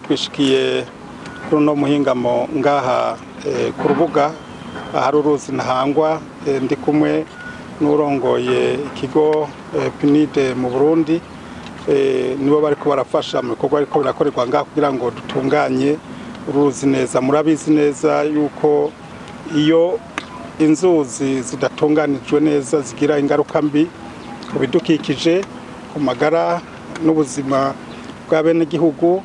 twishikiye kuri uno muhingamo ngaha ku rubuga ahari uruzi ntahangwa ndi kumwe n'urongoye ikigo pinide mu burundi nibo bari barafasha mu bikorwa ariko birakorerwa ngaha kugira ngo dutunganye uruzi neza murabizi neza yuko iyo inzuzi zidatunganijwe neza zigira ingaruka mbi ku bidukikije ku magara n'ubuzima bw'abenegihugu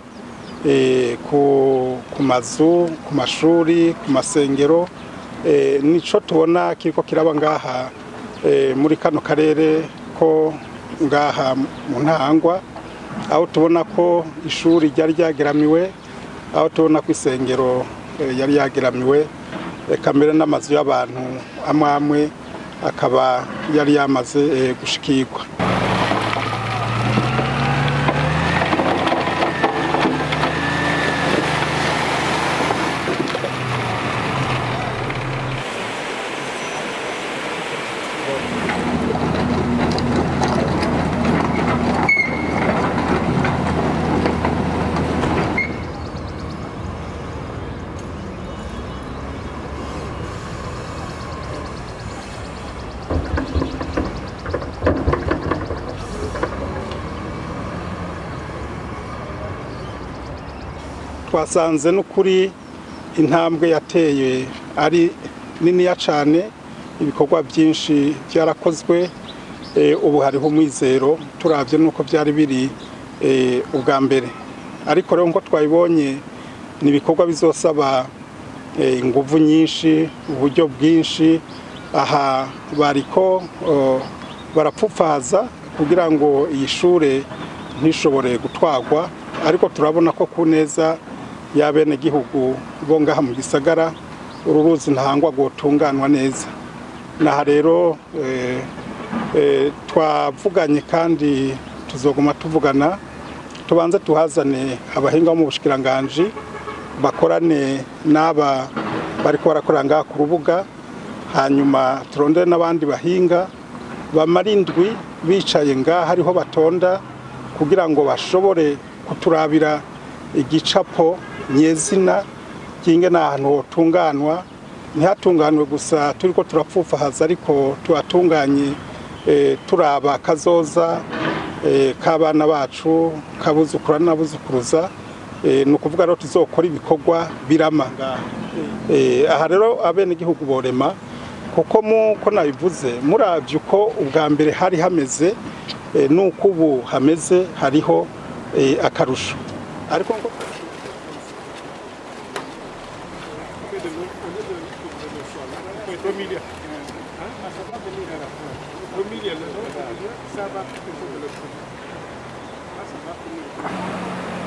ku mazu ku mashuri ku masengero nico tubona kiriko kiraba ngaha muri kano karere ko ngaha mu ntahangwa aho tubona ko ishuri ryari ryageramiwe aho tubona ko isengero yari yageramiwe kamere n'amazu y'abantu amwe amwe akaba yari yamaze gushikirwa twasanze n'ukuri intambwe yateye ari niniya cyane ibikorwa byinshi byarakozwe ubu hariho umwizero turabye n'uko byari biri ubwa mbere ariko rero nk'uko twabibonye ni ibikorwa bizosaba ingufu nyinshi uburyo bwinshi aha bariko barapfupfaza kugira ngo iyi shure ntishobore gutwarwa ariko turabona ko ku neza y'abenegihugu bo ngaha mu gisagara uru ruzi ntahangwa rwotunganwa neza naha rero twavuganye kandi tuzoguma tuvugana tubanze tuhazane abahinga bo mu bushikiranganji bakorane n'aba bariko barakorera ngaha ku rubuga hanyuma turondere n'abandi bahinga bamara indwi bicaye ngaha ariho batonda kugira ngo bashobore kuturabira igicapo nyezina kinge n'ahantu hotunganwa ntihatunganwe gusa turi ko turapfufahaza ariko tuhatunganye turaba kazoza k'abana bacu kabuzukura n'abuzukuruza ni ukuvuga rero tuzokora ibikorwa birama aha rero abenegihugu borema kuko muko nabivuze murabye uko ubwa mbere hari hameze n'uko ubu hameze hariho akarusho ariko Familia. Ah, ça va venir à la fin. Familia, le nom, ça va plutôt de le Ah, ça va venir.